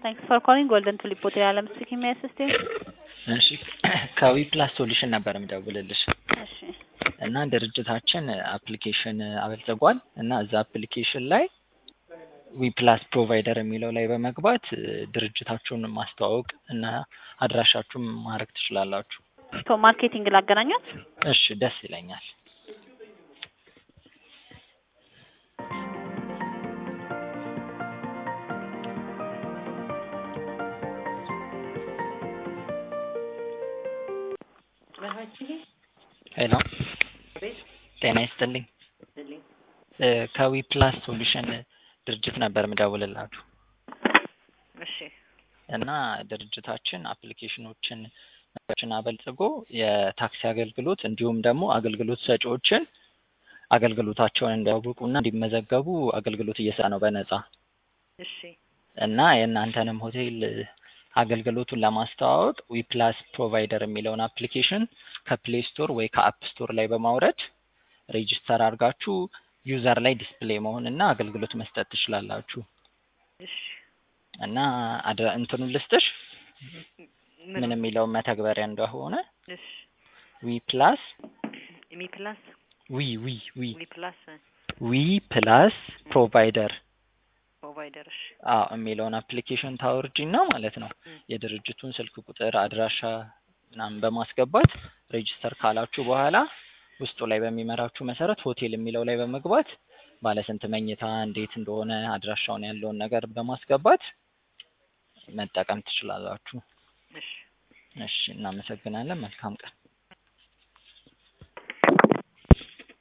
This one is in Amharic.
Thanks for calling Golden Tulip Hotel. I'm speaking. May I assist you? እሺ ከዊ ፕላስ ሶሉሽን ነበር የምደውልልሽ እሺ እና ድርጅታችን አፕሊኬሽን አበልጽጓል እና እዛ አፕሊኬሽን ላይ ዊ ፕላስ ፕሮቫይደር የሚለው ላይ በመግባት ድርጅታችሁን ማስተዋወቅ እና አድራሻችሁን ማድረግ ትችላላችሁ። ቶ ማርኬቲንግ ላገናኙት። እሺ ደስ ይለኛል። ሄሎ ጤና ይስጥልኝ። እ ከዊ ፕላስ ሶሉሽን ድርጅት ነበር የምደውልላችሁ እሺ እና ድርጅታችን አፕሊኬሽኖችን ችን አበልጽጎ የታክሲ አገልግሎት እንዲሁም ደግሞ አገልግሎት ሰጪዎችን አገልግሎታቸውን እንዲያውቁና እንዲመዘገቡ አገልግሎት እየሰጠ ነው በነጻ እሺ እና የእናንተንም ሆቴል አገልግሎቱን ለማስተዋወቅ ዊፕላስ ፕሮቫይደር የሚለውን አፕሊኬሽን ከፕሌይ ስቶር ወይ ከአፕ ስቶር ላይ በማውረድ ሬጅስተር አድርጋችሁ ዩዘር ላይ ዲስፕሌይ መሆን እና አገልግሎት መስጠት ትችላላችሁ። እሺ እና አድራ እንትኑን ልስጥሽ ምን ምን የሚለውን መተግበሪያ እንደሆነ እሺ ዊ ፕላስ ሚ ፕላስ ዊ ዊ ዊ ሚ ፕላስ ዊ ፕላስ ፕሮቫይደር ፕሮቫይደር እሺ አዎ የሚለውን አፕሊኬሽን ታወርጂና ማለት ነው ም። የድርጅቱን ስልክ ቁጥር አድራሻ ምናምን በማስገባት ሬጅስተር ካላችሁ በኋላ ውስጡ ላይ በሚመራችሁ መሰረት ሆቴል የሚለው ላይ በመግባት ባለስንት መኝታ እንዴት እንደሆነ አድራሻውን ያለውን ነገር በማስገባት መጠቀም ትችላላችሁ። እሺ እሺ እናመሰግናለን። መልካም ቀን።